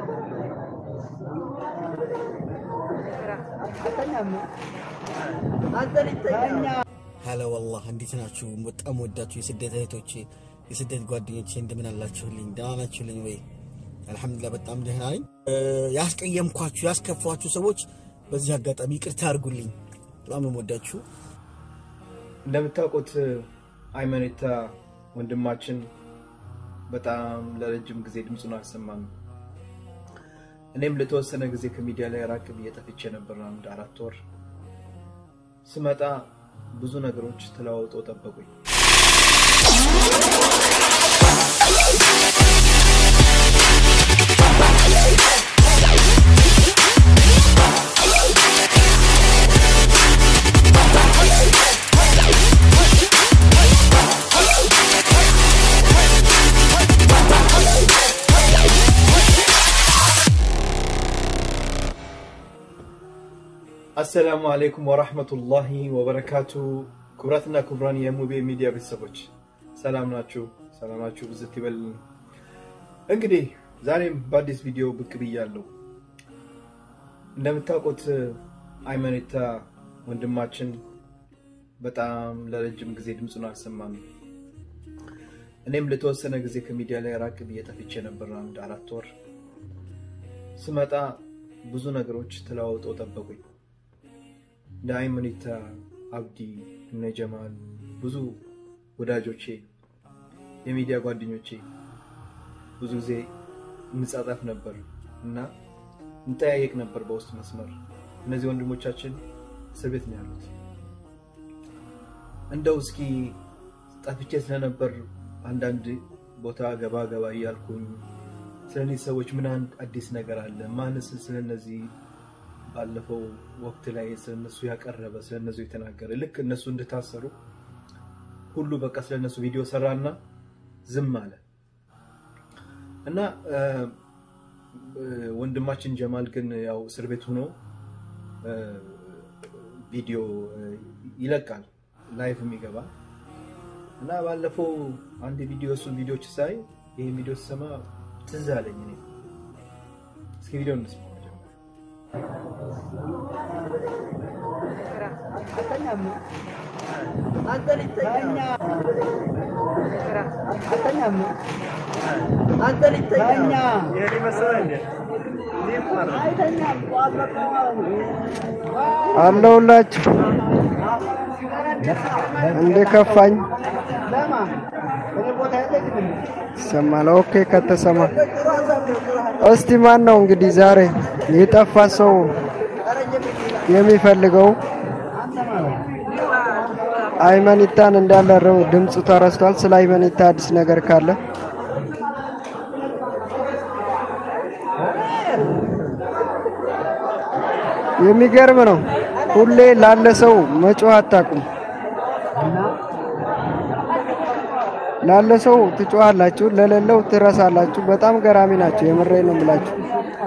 ሀላ ወላህ እንዴት ናችሁ? በጣም ወዳችሁ የስደት እህቶቼ የስደት ጓደኞቼ እንደምን አላችሁልኝ? ደህና ናችሁልኝ ወይ? አልሐምዱሊላህ በጣም ደህና ነኝ። ያስቀየምኳችሁ ያስከፋችሁ ሰዎች በዚህ አጋጣሚ ይቅርታ አድርጉልኝ። በጣም ነው የምወዳችሁ። እንደምታውቁት አይመኔታ ወንድማችን በጣም ለረጅም ጊዜ ድምፁን አልሰማም። እኔም ለተወሰነ ጊዜ ከሚዲያ ላይ ራቅ ብዬ ጠፍቼ ነበር፣ አንድ አራት ወር። ስመጣ ብዙ ነገሮች ተለዋውጠው ጠበቁኝ። አሰላሙ አለይኩም ወራህመቱላሂ ወበረካቱ። ክቡራትና ክቡራን የሙቤ ሚዲያ ቤተሰቦች ሰላም ናችሁ? ሰላማችሁ ብዝት ይበልልኝ። እንግዲህ ዛሬም በአዲስ ቪዲዮ ብቅ ብያለሁ። እንደምታውቁት አይመኔታ ወንድማችን በጣም ለረጅም ጊዜ ድምፁን አልሰማም። እኔም ለተወሰነ ጊዜ ከሚዲያ ላይ ራቅ ብዬ ጠፍቼ ነበር፣ አንድ አራት ወር። ስመጣ ብዙ ነገሮች ተለዋውጠው ጠበቁኝ። እንደ አይመኔታ አብዲ፣ እነ ጀማል ብዙ ወዳጆቼ የሚዲያ ጓደኞቼ ብዙ ጊዜ እንጻጻፍ ነበር እና እንጠያየቅ ነበር በውስጥ መስመር። እነዚህ ወንድሞቻችን እስር ቤት ነው ያሉት። እንደው እስኪ ጠፍቼ ስለነበር አንዳንድ ቦታ ገባ ገባ እያልኩኝ ስለ እነዚህ ሰዎች ምን አንድ አዲስ ነገር አለ? ማንስ ስለነዚህ ባለፈው ወቅት ላይ ስለነሱ ያቀረበ ስለነሱ የተናገረ ልክ እነሱ እንደታሰሩ ሁሉ በቃ ስለነሱ ቪዲዮ ሰራና ዝም አለ እና ወንድማችን ጀማል ግን ያው እስር ቤት ሆኖ ቪዲዮ ይለቃል፣ ላይቭ የሚገባ እና ባለፈው አንድ ቪዲዮ እሱን ቪዲዮች ሳይ ይህ ቪዲዮ ስሰማ ትዝ አለኝ። እኔ እስኪ ቪዲዮ እንስማ። አለሁላችሁ እንደ ከፋኝ ይሰማል። ኦኬ ከተሰማ እስቲ ማን ነው እንግዲህ ዛሬ የጠፋ ሰው የሚፈልገው? አይመኒታን እንዳለረው ድምፁ ተረስቷል። ስለ አይመኒታ አዲስ ነገር ካለ የሚገርም ነው። ሁሌ ላለ ሰው መጮህ አታቁም። ላለ ሰው ትጮሃላችሁ፣ ለሌለው ትረሳላችሁ። በጣም ገራሚ ናቸው። የምሬ ነው ብላችሁ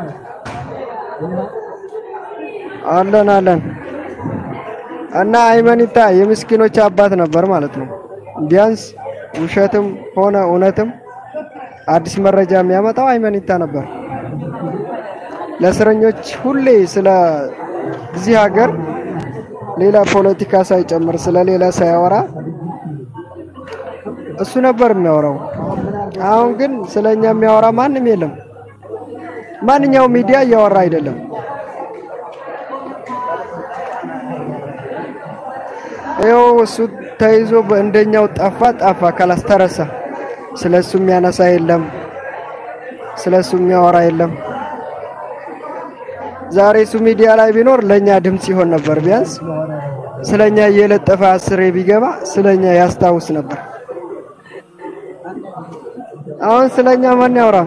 አለን አለን እና አይመኒታ የምስኪኖች አባት ነበር ማለት ነው። ቢያንስ ውሸትም ሆነ እውነትም አዲስ መረጃ የሚያመጣው አይመኒታ ነበር። ለእስረኞች ሁሌ ስለ እዚህ ሀገር ሌላ ፖለቲካ ሳይጨምር ስለ ሌላ ሳያወራ እሱ ነበር የሚያወራው። አሁን ግን ስለኛ የሚያወራ ማንም የለም። ማንኛውም ሚዲያ እያወራ አይደለም። ይኸው እሱ ተይዞ እንደኛው ጠፋ ጠፋ ካላስ ተረሳ። ስለ እሱ የሚያነሳ የለም። ስለ እሱ የሚያወራ የለም። ዛሬ እሱ ሚዲያ ላይ ቢኖር ለኛ ድምፅ ይሆን ነበር። ቢያንስ ስለኛ እየለጠፈ አስሬ ቢገባ ስለኛ ያስታውስ ነበር። አሁን ስለኛ ማን ያወራ?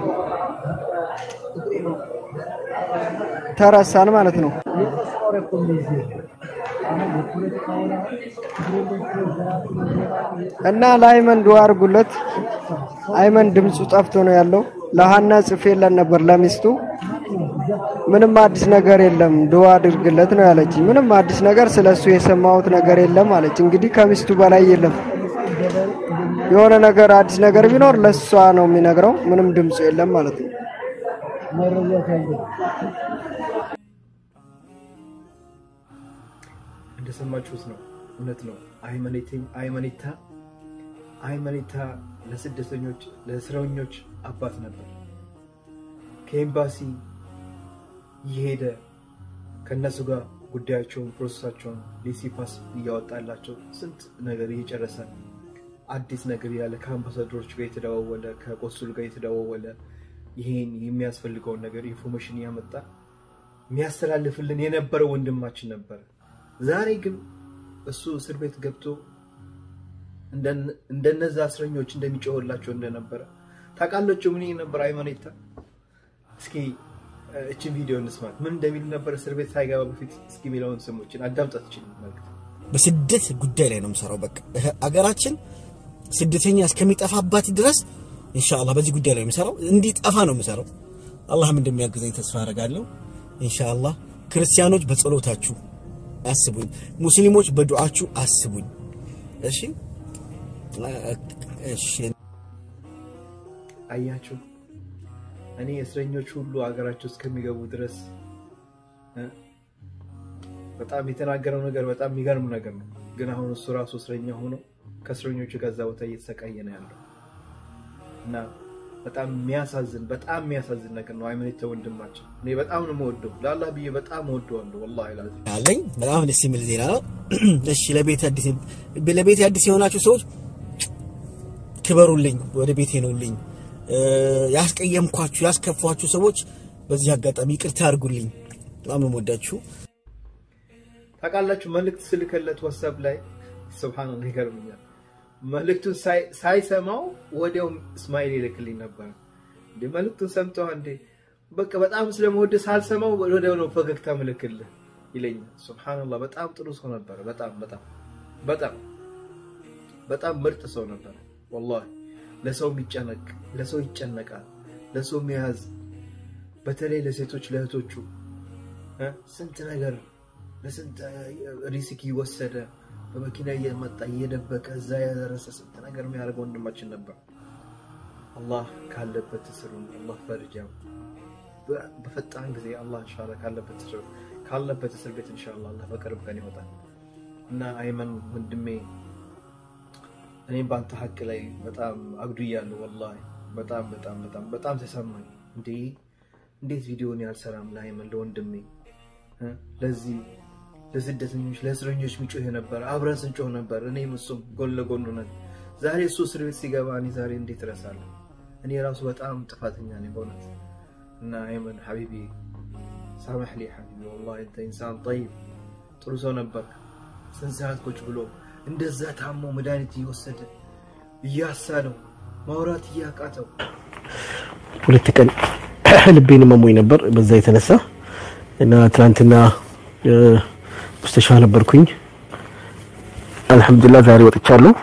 ተረሳን ማለት ነው። እና ለአይመን ዱዓ አድርጉለት። አይመን ድምፁ ጠፍቶ ነው ያለው። ለሀና ጽፌለን ነበር ለሚስቱ ምንም አዲስ ነገር የለም ዱዓ አድርግለት ነው ያለች። ምንም አዲስ ነገር ስለሱ የሰማሁት ነገር የለም አለች። እንግዲህ ከሚስቱ በላይ የለም። የሆነ ነገር አዲስ ነገር ቢኖር ለሷ ነው የሚነግረው። ምንም ድምፁ የለም ማለት ነው። እንደሰማችሁት ነው። እውነት ነው። አይመኔታ አይመኔታ ለስደተኞች ለእስረኞች አባት ነበር። ከኤምባሲ እየሄደ ከእነሱ ጋር ጉዳያቸውን ፕሮሰሳቸውን ሊሲፓስ እያወጣላቸው ስንት ነገር እየጨረሰ አዲስ ነገር ያለ ከአምባሳደሮች ጋር የተደዋወለ ከቆሱል ጋር የተደዋወለ ይሄን የሚያስፈልገውን ነገር ኢንፎርሜሽን እያመጣ የሚያስተላልፍልን የነበረ ወንድማችን ነበር። ዛሬ ግን እሱ እስር ቤት ገብቶ እንደነዛ እስረኞች እንደሚጮህላቸው እንደነበረ ታውቃላችሁ። ምን ነበር አይመኔታ? እስኪ እችን ቪዲዮ እንስማት። ምን እንደሚል ነበር እስር ቤት ሳይገባ በፊት እስኪ የሚለውን ስሞችን አዳምጣት። ችል መልክት በስደት ጉዳይ ላይ ነው የምሰራው። በቃ አገራችን ስደተኛ እስከሚጠፋባት ድረስ ኢንሻአላህ በዚህ ጉዳይ ላይ የምሰራው እንዲጠፋ ነው የምሰራው። አላህም እንደሚያግዘኝ ተስፋ አደርጋለሁ ኢንሻአላህ። ክርስቲያኖች በጸሎታችሁ አስቡኝ፣ ሙስሊሞች በዱዓችሁ አስቡኝ። እሺ እሺ። አያችሁ እኔ እስረኞች ሁሉ ሀገራቸው እስከሚገቡ ድረስ በጣም የተናገረው ነገር በጣም የሚገርም ነገር ነው። ግን አሁን እሱ ራሱ እስረኛ ሆኖ ከእስረኞቹ ከዛ ቦታ እየተሰቃየ ነው ያለው እና በጣም የሚያሳዝን በጣም የሚያሳዝን ነገር ነው። አይመኔታ ወንድማችን እኔ በጣም ነው የምወደው፣ ለአላህ ብዬ በጣም እወደዋለሁ። ወላሂ ላዚም አለኝ በጣም ደስ የሚል ዜና ነው። እሺ ለቤት አዲስ ለቤት አዲስ የሆናችሁ ሰዎች ክበሩልኝ፣ ወደ ቤቴ ነውልኝ። ያስቀየምኳችሁ ያስከፏችሁ ሰዎች በዚህ አጋጣሚ ይቅርታ አድርጉልኝ። በጣም ነው የምወዳችሁ። ታውቃላችሁ መልእክት ስልከለት ዋትሳፕ ላይ ሱብሃንአላህ ይገርምኛል። መልእክቱን ሳይሰማው ወዲያው እስማኤል ይልክልኝ ነበር። እንደ መልእክቱን ሰምተው እንዴ በቃ በጣም ስለመወደ ሳልሰማው ወዲያው ነው ፈገግታ ምልክልህ ይለኛል። ሱብሃንአላህ በጣም ጥሩ ሰው ነበር። በጣም በጣም በጣም በጣም ምርጥ ሰው ነበር ወላሂ ለሰው የሚጨነቅ ለሰው ይጨነቃል፣ ለሰው የሚያዝ በተለይ ለሴቶች ለእህቶቹ ስንት ነገር ለስንት ሪስክ እየወሰደ በመኪና እየመጣ እየደበቀ እዛ ያደረሰ ስንት ነገር የሚያደርገ ወንድማችን ነበር። አላህ ካለበት እስሩን አላህ ፈርጃው በፈጣን ጊዜ አላህ ኢንሻአላህ ካለበት እስር ካለበት እስር ቤት ኢንሻአላህ አላህ በቅርብ ቀን ይወጣል እና አይመን ወንድሜ እኔም በአንተ ሀቅ ላይ በጣም አጉድያለሁ። ወላሂ በጣም በጣም በጣም በጣም ተሰማኝ። እንዴ እንዴት ቪዲዮን ያልሰራም ለአይመን ለወንድሜ ለዚህ ለስደተኞች ለእስረኞች ሚጮህ ነበር። አብረን ስንጮህ ነበር። እኔም እሱም ጎን ለጎን ነን። ዛሬ እሱ እስር ቤት ሲገባ እኔ ዛሬ እንዴት እረሳለሁ? እኔ ራሱ በጣም ጥፋተኛ ነኝ በእውነት እና አይመን ሐቢቢ ሳመሕ ሊ ሐቢቢ ወላሂ እንተ ኢንሳን ጠይብ ጥሩ ሰው ነበር። ስንት ሰዓት ቁጭ ብሎ እንደዛ ታሞ መድኃኒት እየወሰደ እያሳለው ማውራት እያቃተው ሁለት ቀን ልቤን መሞኝ ነበር በዛ የተነሳ እና ትናንትና ሙስተሻ ነበርኩኝ። አልሐምዱሊላህ ዛሬ ወጥቻለሁ።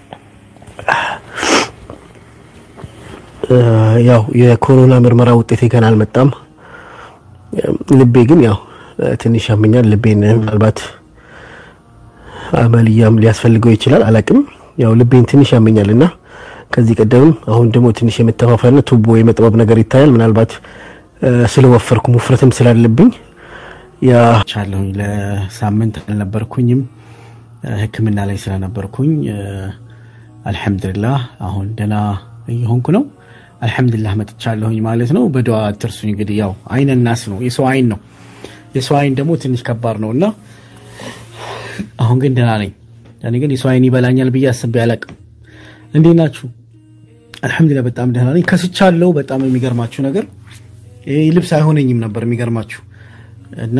ያው የኮሮና ምርመራ ውጤቴ ገና አልመጣም። ልቤ ግን ያው ትንሽ ያመኛል። ልቤን ምናልባት አመልያም ሊያስፈልገው ይችላል፣ አላቅም። ያው ልቤን ትንሽ ያመኛል እና ከዚህ ቀደምም አሁን ደግሞ ትንሽ የመተፋፈርና ቱቦ የመጥበብ ነገር ይታያል። ምናልባት ስለወፈርኩ ውፍረትም ስላለብኝ ያቻለሁኝ ለሳምንት አልነበርኩኝም ሕክምና ላይ ስለነበርኩኝ አልሐምዱሊላህ አሁን ደህና እየሆንኩ ነው። አልሐምዱሊላህ መጥቻለሁኝ ማለት ነው። በደዋ አትርሱኝ። እንግዲህ ያው አይነ ናስ ነው የሰው አይን ነው። የሰው አይን ደግሞ ትንሽ ከባድ ነው እና አሁን ግን ደህና ነኝ። እኔ ግን የሰው አይን ይበላኛል ብዬ አስቤ አላቅም። እንዴት ናችሁ? አልሐምዱሊላህ በጣም ደህና ነኝ። ከስቻለሁ። በጣም የሚገርማችሁ ነገር ይህ ልብስ አይሆነኝም ነበር የሚገርማችሁ እና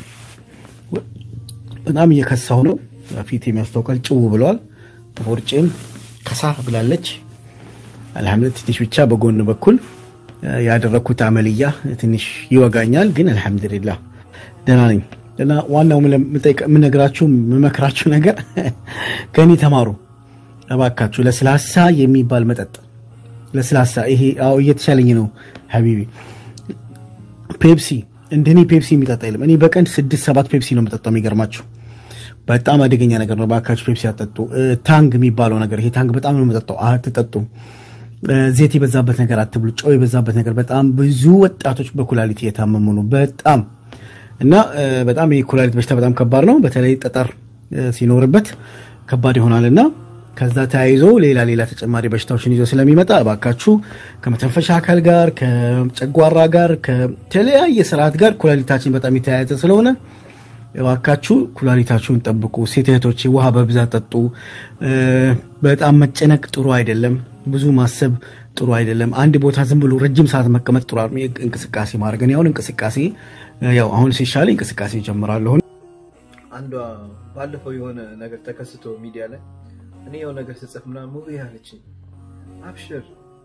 በጣም እየከሳሁ ነው። ፊት የሚያስታውቃል ጭው ብለዋል። ቦርጬም ከሳ ብላለች። አልሐምዱሊላህ ትንሽ ብቻ በጎን በኩል ያደረግኩት አመልያ ትንሽ ይወጋኛል፣ ግን አልሐምዱሊላህ ደህና ነኝ። እና ዋናው የምነግራችሁ የምመክራችሁ ነገር ከእኔ ተማሩ እባካችሁ። ለስላሳ የሚባል መጠጥ ለስላሳ ይሄ አዎ እየተሻለኝ ነው ሀቢቢ ፔፕሲ እንደኔ ፔፕሲ የሚጠጣ የለም። እኔ በቀን ስድስት ሰባት ፔፕሲ ነው የምጠጣው። የሚገርማችሁ በጣም አደገኛ ነገር ነው። እባካችሁ ፔፕሲ አጠጡ። ታንግ የሚባለው ነገር ይሄ ታንግ በጣም ነው የምጠጣው። አትጠጡ። ዘይት የበዛበት ነገር አትብሉ፣ ጨው የበዛበት ነገር። በጣም ብዙ ወጣቶች በኩላሊት እየታመሙ ነው። በጣም እና በጣም የኩላሊት በሽታ በጣም ከባድ ነው። በተለይ ጠጠር ሲኖርበት ከባድ ይሆናል እና ከዛ ተያይዞ ሌላ ሌላ ተጨማሪ በሽታዎችን ይዞ ስለሚመጣ እባካችሁ ከመተንፈሻ አካል ጋር ከጨጓራ ጋር ከተለያየ ስርዓት ጋር ኩላሊታችን በጣም የተያያዘ ስለሆነ እባካችሁ ኩላሊታችሁን ጠብቁ። ሴት እህቶቼ ውሃ በብዛት ጠጡ። በጣም መጨነቅ ጥሩ አይደለም። ብዙ ማሰብ ጥሩ አይደለም። አንድ ቦታ ዝም ብሎ ረጅም ሰዓት መቀመጥ ጥሩ እንቅስቃሴ ማድረግ እኔ አሁን እንቅስቃሴ ያው አሁን ሲሻል እንቅስቃሴ ጀምራለሁ። አንዷ ባለፈው የሆነ ነገር ተከስቶ ሚዲያ ላይ እኔ የሆነ ነገር ስጽፍ ምናምን ሙቪ ያለችኝ አብሽር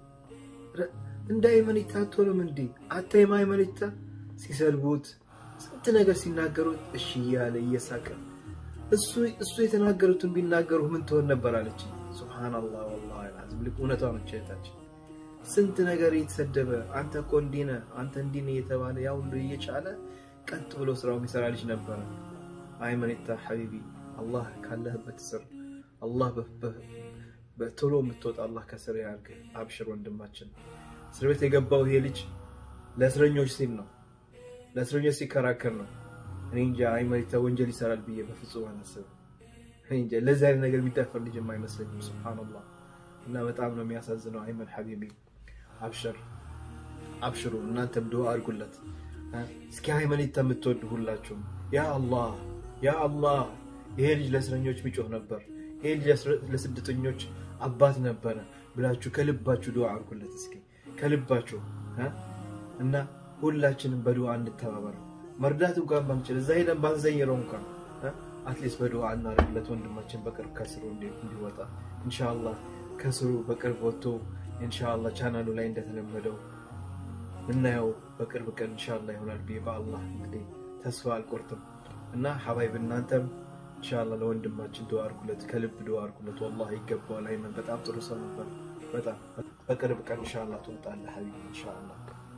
እንደ አይመኒታ አትሆንም እንዴ አታይም አይመኒታ ሲሰድቡት ስንት ነገር ሲናገሩት እሺ እያለ እየሳቀ እሱ የተናገሩትን ቢናገሩ ምን ትሆን ነበር አለች። ሱብሃነላህ ወላሂ አልዓዚም ልክ እውነቷ ነች እህታችን። ስንት ነገር እየተሰደበ አንተ እኮ እንዲህ ነህ አንተ እንዲህ ነህ እየተባለ ያ ሁሉ እየቻለ ቀጥ ብሎ ስራው የሚሰራ ልጅ ነበረ። አይመኒታ ሐቢቢ አላህ ካለህበት ስር አላህ በቶሎ የምትወጣ አላህ ከስር ያርግህ። አብሽር ወንድማችን። እስር ቤት የገባው ይሄ ልጅ ለእስረኞች ሲል ነው ለእስረኞች ሲከራከር ነው። እኔ እንጃ አይመሪታ ወንጀል ይሰራል ብዬ በፍጹም አላስብም። እኔ እንጃ ለዚህ አይነት ነገር የሚዳፈር ልጅ አይመስለኝም። ሱብሃነላህ እና በጣም ነው የሚያሳዝነው። አይመን ሐቢቢ አብሽር አብሽሩ። እናንተም ድዋ አድርጉለት። እስኪ አይመኒታ የምትወዱ ሁላችሁም ያ አላህ ያ አላህ ይሄ ልጅ ለእስረኞች ሚጮህ ነበር፣ ይሄ ልጅ ለስደተኞች አባት ነበረ ብላችሁ ከልባችሁ ድዋ አድርጉለት። እስኪ ከልባችሁ እና ሁላችንም በዱዓ እንተባበር። መርዳት እንኳን ባንችል እዛ ሄደን ባንዘይረው እንኳን አትሊስት በዱዓ እናደርግለት ወንድማችን በቅርብ ከስሩ እንዲወጣ ኢንሻአላህ ከስሩ በቅርብ ወጥቶ ኢንሻአላህ ቻናሉ ላይ እንደተለመደው እናየው በቅርብ ቀን ኢንሻአላህ ይሆናል ብዬ በአላህ እንግዲህ ተስፋ አልቆርጥም እና ሀባይብ እናንተም ኢንሻአላህ ለወንድማችን ዱዓ አድርጉለት፣ ከልብ ዱዓ አድርጉለት። ወላሂ ይገባዋል። አይመን በጣም ጥሩ ሰው ነበር። በጣም በቅርብ ቀን ኢንሻአላህ ትወጣለህ ሀቢቢ ኢንሻአላህ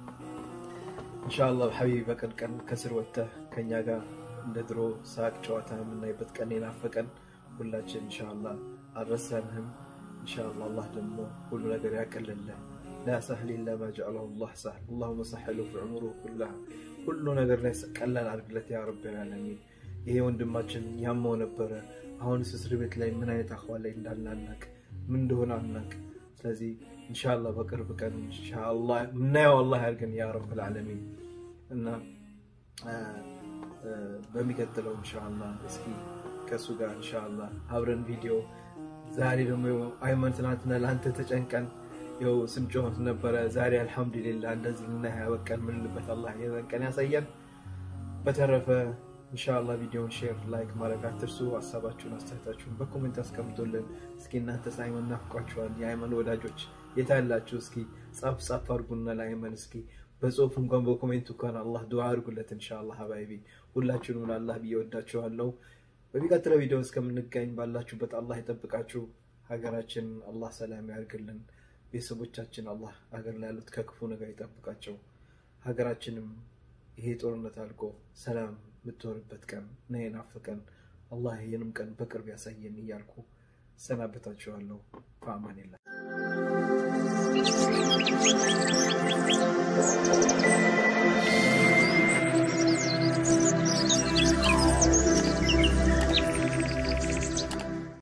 ኢንሻአላህ ሀቢቢ በቀን ቀን ከስር ወጥተህ ከኛ ጋር እንደ ድሮ ሳቅ ጨዋታ የምናይበት ቀን የናፈቀን ሁላችን ኢንሻአላህ አልረሳንህም። ኢንሻአላህ አላህ ደግሞ ሁሉ ነገር ያቀልልህ። ላ ሰህል ኢላ ማ ጀዐለሁ ላህ ሰህል አላሁመ ሰሕሉ ፊ ዑሙሩ ኩላሃ ሁሉ ነገር ላይ ቀላል አድርግለት ያ ረብ ልዓለሚን። ይሄ ወንድማችን ያመው ነበረ። አሁንስ እስር ቤት ላይ ምን አይነት አኽዋል ላይ እንዳለ አናቅ፣ ምን እንደሆነ አናቅ። ስለዚህ ኢንሻአላህ በቅርብ ቀን ኢንሻአላህ ምናየው አላህ ያድርገን ያ ረብ ልዓለሚን እና በሚቀጥለው ኢንሻአላህ እስኪ ከእሱ ጋር ኢንሻአላህ አብረን ቪዲዮ ዛሬ ደግሞ አይመን ትናንትና ለአንተ ተጨንቀን ይኸው ስንጮህ ነበረ። ዛሬ አልሐምዱሊላህ እንደዚህ እና ያበቀን ምንልበት አላህ የዘን ቀን ያሳየን። በተረፈ ኢንሻአላህ ቪዲዮውን ሼር፣ ላይክ ማድረግ አትርሱ። ሀሳባችሁን አስተያየታችሁን በኮሜንት አስቀምጡልን። እስኪ እናንተስ አይመን ናፍቋችኋል? የአይመን ወዳጆች የታላችሁ? እስኪ ጻፍ ጻፍ አድርጉና ለአይመን እስኪ በጽሁፍ እንኳን በኮሜንት እንኳን አላህ ዱዓ አድርጉለት። ኢንሻአላህ ሀባይቢ ሁላችሁንም ለአላህ ብዬ ወዳችኋለሁ። በሚቀጥለው ቪዲዮ እስከምንገኝ ባላችሁበት አላህ ይጠብቃችሁ። ሀገራችን አላህ ሰላም ያርግልን። ቤተሰቦቻችን አላህ ሀገር ላይ ያሉት ከክፉ ነገር ይጠብቃቸው። ሀገራችንም ይሄ ጦርነት አልቆ ሰላም የምትሆንበት ቀን ነው የናፈቀን። አላህ ይህንም ቀን በቅርብ ያሳየን እያልኩ ሰናበታችኋለሁ። በአማኒላህ